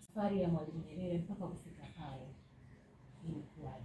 Safari ya Mwalimu Nyerere mpaka kufika pale ilikuwaje?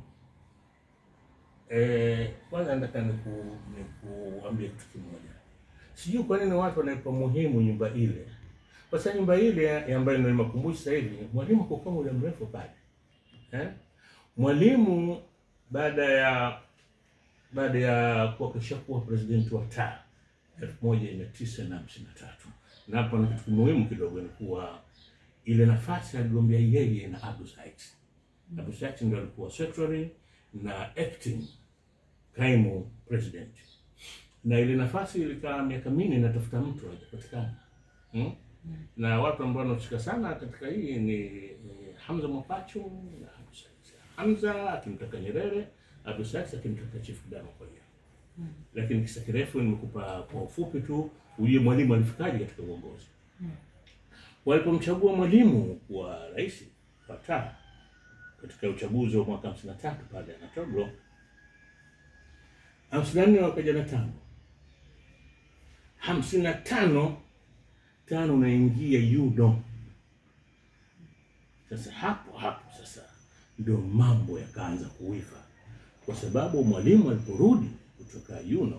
Eh, kwanza nataka niku nikuambie kitu kimoja. Sijui kwa nini watu wanaipa muhimu nyumba ile. Kwa sababu nyumba ile ambayo ndio makumbusho sasa hivi, mwalimu kwa muda mrefu pale. Eh? Mwalimu baada ya baada ya kuwa kishakuwa president wa taa elfu moja mia tisa na hamsini na tatu na hapo ni kitu muhimu kidogo ni kuwa ile nafasi aligombea yeye na Abdul Sykes. Abdul Sykes ndio alikuwa secretary na acting kaimu president, na ile nafasi ilikaa miaka minne inatafuta mtu hajapatikana. Hmm? Na watu ambao wanahusika sana katika hii ni, ni Hamza Mwapachu na Abdul Sykes. Hamza akimtaka Nyerere, Abdul Sykes akimtaka Chief Kidama kwa hiyo lakini kisa kirefu nimekupa kwa ufupi tu, ujue mwalimu alifikaje katika uongozi. Walipomchagua mwalimu kuwa rais wa taa katika uchaguzi wa mwaka 53 pale Anatoglo, 54 wakaja na tano, 55 tano unaingia yudo. Sasa hapo hapo sasa ndio mambo yakaanza kuiva, kwa sababu mwalimu aliporudi kutoka Yuno,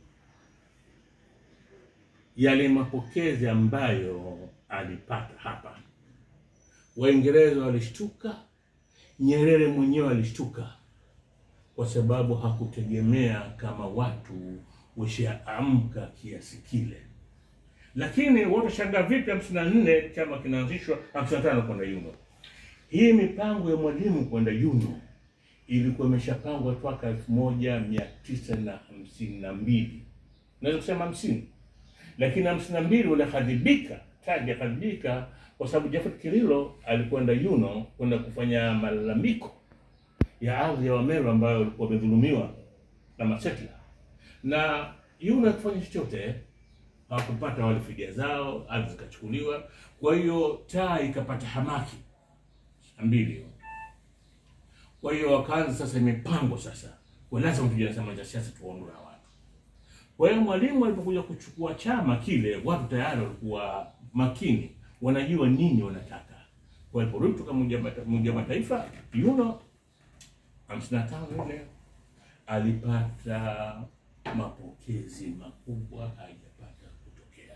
yale mapokezi ambayo alipata hapa, Waingereza walishtuka, Nyerere mwenyewe alishtuka, kwa sababu hakutegemea kama watu washaamka kiasi kile. Lakini watashangaa vipi hamsini na nne chama kinaanzishwa, hamsini na tano kwenda Yuno. Hii mipango ya mwalimu kwenda Yuno ilikuwa imeshapangwa toka elfu moja mia tisa na hamsini na mbili naweza kusema hamsini, lakini hamsini na mbili ulihadhibika taji akadhibika kwa sababu Jafet Kirilo alikwenda Yuno kwenda kufanya malalamiko ya ardhi ya Wameru ambayo walikuwa wamedhulumiwa na masetla, na Yuno hakufanya chochote, hawakupata wale fidia zao, ardhi zikachukuliwa. Kwa hiyo taa ikapata hamaki mbili hiyo kwa hiyo wakaanza sasa, imepangwa sasa, kwa lazima tuje na chama cha siasa tuwaondoe watu. Kwa hiyo mwalimu alipokuja kuchukua chama kile, watu tayari walikuwa makini, wanajua nini wanataka. Kwa hiyo aliporudi kutoka Umoja wa Mataifa yuno hamsini na tano ile alipata mapokezi makubwa haijapata kutokea.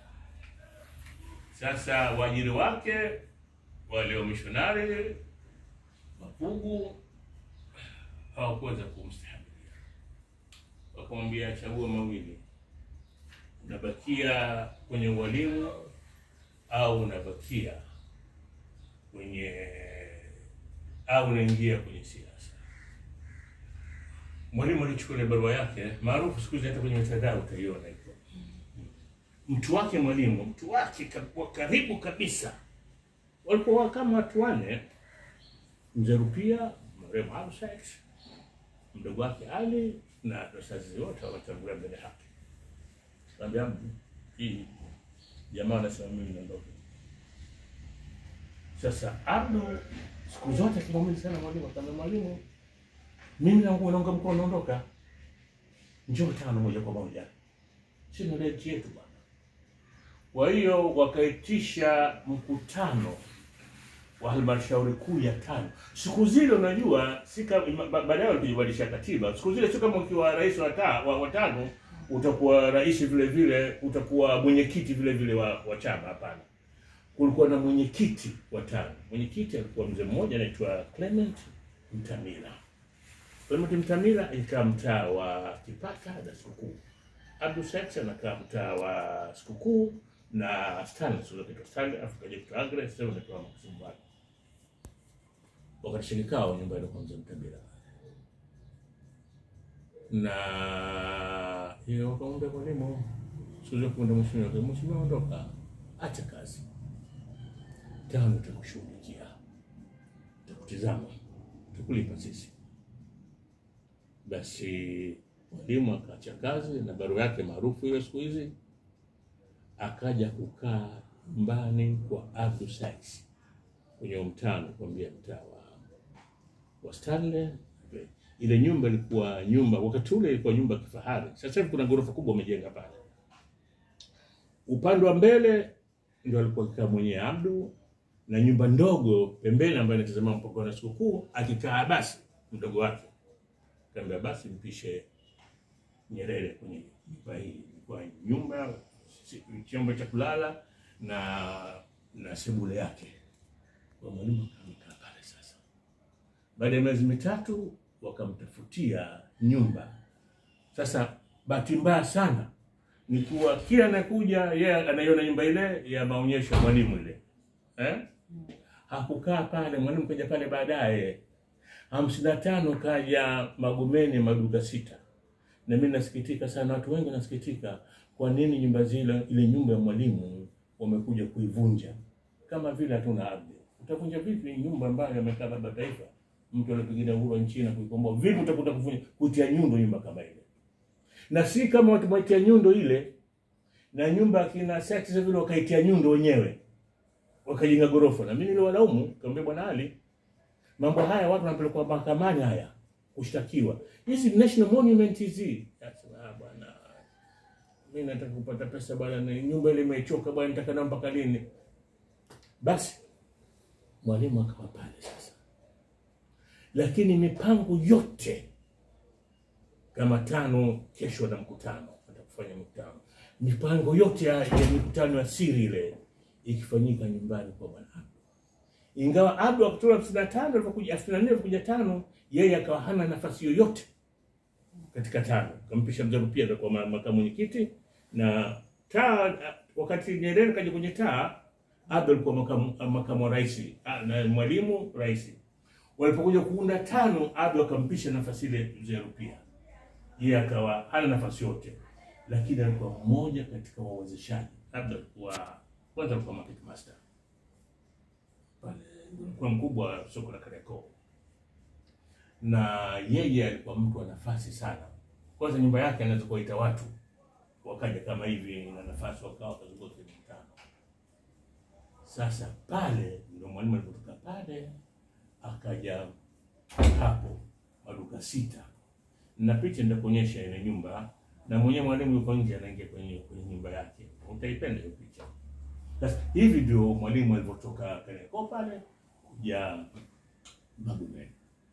Sasa waajiri wake wale wamishonari Mapugu hawakuweza kumstahimilia, wakamwambia chagua mawili, unabakia kwenye ualimu au unabakia kwenye au unaingia kwenye siasa. Mwalimu alichukua ile barua yake maarufu siku hizi, hata kwenye mitandao utaiona iko mtu wake, mwalimu mtu wake wa karibu kabisa, walikuwa kama watu wanne Mzee Rupia, marehemu Abdul Sykes, mdogo wake Ali na wazazi wote wametangulia mbele yake. Kaambia hii jamaa anasema mimi niondoke. Sasa Abdu siku zote akimwamini sana mwalimu, akaambia mwalimu, mimi naunga naunga mkono naondoka, njoo tano moja kwa moja, si ndio nchi yetu bwana. Kwa hiyo wakaitisha mkutano wa halmashauri kuu ya tano. Siku zile unajua, si kama baadaye walijibadilisha katiba. Siku zile sio kama ukiwa rais wa ta, wa, wa tano utakuwa rais vile vile, utakuwa mwenyekiti vile vile wa, wa chama. Hapana, kulikuwa na mwenyekiti wa tano. Mwenyekiti alikuwa mzee mmoja anaitwa Clement Mtamila. Clement Mtamila ikaa mtaa wa Kipata na Sikukuu. Abdul Sykes anakaa mtaa wa Sikukuu na Stanley sio kitu Stanley Afrika jetu Agre sasa ndio Msumbani. Wakati shirikao nyumba ile kwanza Mtabira. Na hiyo wakamwambia mwalimu sio kwenda mheshimiwa, mheshimiwa ondoka, acha kazi. Tano tutakushughulikia. Tutakutizama. Tukulipa sisi. Basi mwalimu akaacha kazi na barua yake maarufu hiyo siku hizi akaja kukaa nyumbani kwa Abdul Sykes kwenye mtano kuambia mtaa wa, wa Stanley. Ile nyumba ilikuwa nyumba, wakati ule ilikuwa nyumba kifahari. Sasa hivi kuna ghorofa kubwa wamejenga pale. Upande wa mbele ndio alikuwa akikaa mwenyewe Abdu, na nyumba ndogo pembeni ambayo inatazama mpaka na sikukuu, akikaa basi mdogo wake kaambia basi mpishe Nyerere kwenye nyumba hii, kwa nyumba si- chumba cha kulala na na sebule yake. Kwa mwalimu akamkaa pale sasa. Baada ya miezi mitatu wakamtafutia nyumba. Sasa bahati mbaya sana ni kuwa kila anakuja yeye anaiona nyumba ile ya maonyesho ya mwalimu ile eh? Hakukaa pale, mwalimu kaja pale baadaye hamsini na tano kaja Magomeni maduka sita, na mimi nasikitika sana, watu wengi nasikitika, kwa nini nyumba zile, ile nyumba ya mwalimu wamekuja kuivunja, kama vile hatuna ardhi. Utavunja vipi nyumba ambayo amekaa baba taifa, mtu alipigania uhuru wa nchi na kuikomboa? Vipi utakuta kuvunja, kutia nyundo nyumba kama ile? Na si kama watu waitia nyundo ile, na nyumba akina Sykes vile wakaitia nyundo wenyewe, wakajenga gorofa. Na mimi niliwalaumu, kaambia bwana Ali, mambo haya watu wanapelekwa mahakamani haya kushtakiwa. Hizi national monument hizi. Sasa ah, bwana mimi nataka kupata pesa bwana, na nyumba ile imechoka bwana, nitaka na mpaka lini? Basi mwalimu akawa pale sasa, lakini mipango yote kama tano, kesho na mkutano, atakufanya mkutano, mipango yote ya, ya mikutano ya siri ile ikifanyika nyumbani kwa bwana Abdu ingawa Abdu Oktoba hamsini na tano alipokuja elfu na nne alipokuja tano, yeye akawa hana nafasi yoyote katika tano, kampisha mzee Rupia kwa ma- makamu mwenyekiti na taa. Wakati Nyerere kaja kwenye taa, Abdu alikuwa makamu, makamu wa rais ah, na mwalimu rais. Walipokuja kuunda tano, Abdu akampisha nafasi ile mzee Rupia, yeye akawa hana nafasi yote, lakini alikuwa mmoja katika wawezeshaji. Abdu alikuwa kwanza, alikuwa market master pale alikuwa mkubwa wa soko la Kariakoo, na yeye alikuwa mtu wa nafasi sana. Kwanza nyumba yake anaweza kuwaita watu wakaja kama hivi na nafasi, wakawa wakazunguka kwenye mkutano. Sasa pale ndio mwalimu alipotoka pale akaja hapo maduka sita, na picha nitakuonyesha ile nyumba, na mwenyewe mwalimu yuko nje anaingia kwenye kwenye nyumba yake, utaipenda hiyo picha. Sasa hivi ndio mwalimu alivyotoka Kariakoo pale kuja Magomeni.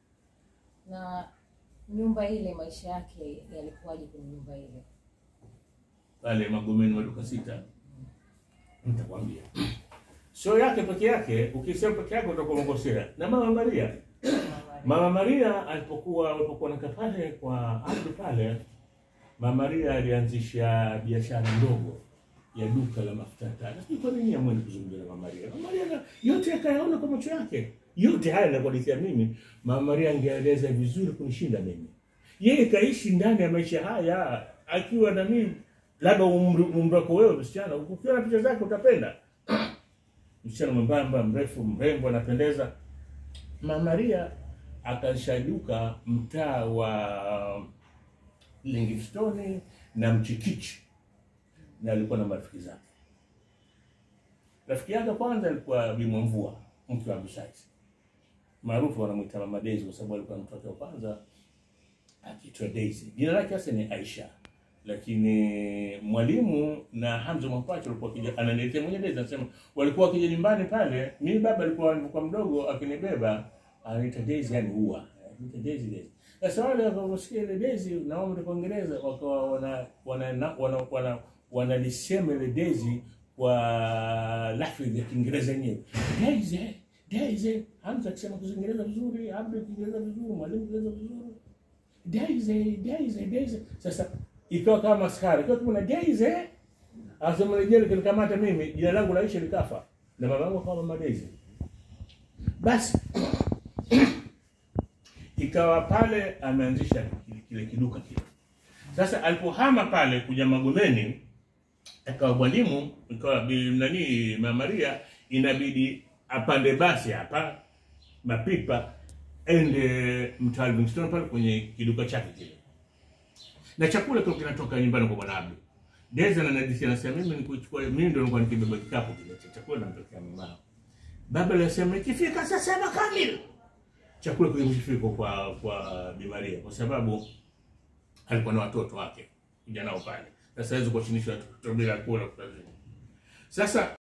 Na nyumba ile, maisha yake yalikuwaje kwenye nyumba ile? pale Magomeni maduka sita, nitakwambia sio yake peke yake. Ukisema peke yake utakuwa umekosea. Na mama Maria, mama Maria alipokuwa alipokuwa nakaa pale kwa Abdu pale, mama Maria alianzisha biashara ndogo ya duka la mafuta ya taa. Sijui kwa nini amwende kuzungumza na mama Maria. Mama Maria na- yote akayaona kwa macho yake, yote haya nakuhadithia mimi. Mama Maria angeeleza vizuri kunishinda mimi. Yeye kaishi ndani ya maisha haya akiwa na mimi, labda umri umri wako wewe msichana, ukiona picha zake utapenda msichana mwembamba, mrefu, mrembo, anapendeza. Mama Maria akaanzisha duka mtaa wa Livingstone na Mchikichi, na alikuwa na marafiki zake. Rafiki yake kwanza alikuwa Bi Mwamvua, mke wa Msais, maarufu wanamwita Mama Daisy kwa sababu alikuwa mtoto wa kwanza akiitwa Daisy. Jina lake hasa ni Aisha, lakini mwalimu na Hamza Mwapacha walikuwa kija, ananiletea mwenye Daisy, anasema walikuwa wakija nyumbani pale. Mimi baba alikuwa alikuwa mdogo, akinibeba anaita Daisy, yani huwa anaita Daisy Daisy. Sasa wale wakaposikia ile Daisy na wao kwa Kiingereza wakawa wana wana wana, wana, wana wanalisema ile Daisy kwa lafudhi ya Kiingereza yenyewe Daisy Daisy. Hamza akisema Kiingereza vizuri, Abdul Kiingereza vizuri, mwalimu Kiingereza vizuri Daisy, Daisy, Daisy. Sasa ikawa kama askari, ikawa kuna Daisy. Asema rejea kanikamata mimi, jina langu laisha likafa. Na mama yangu akawa mama Daisy. Basi ikawa pale ameanzisha kile- kile kiduka kile. Sasa alipohama pale kuja Magomeni, akawa mwalimu, ikawa bi- nani Mama Maria inabidi apande basi hapa mapipa ende mtaa Livingstone pale kwenye kiduka chake kile, na chakula kile kinatoka nyumbani kwa bwana Abdu. Deza na Nadisi anasema mimi nikuchukua, mimi ndio nilikuwa nikibeba kikapu kile cha chakula nampelekea mama. Baba alisema ikifika saa saba kamili chakula kilimshifika kwa kwa Bi Maria kwa sababu alikuwa na watoto wake kuja nao pale. Sasa hizo kuwashinisha watoto bila kula kutazini. Sasa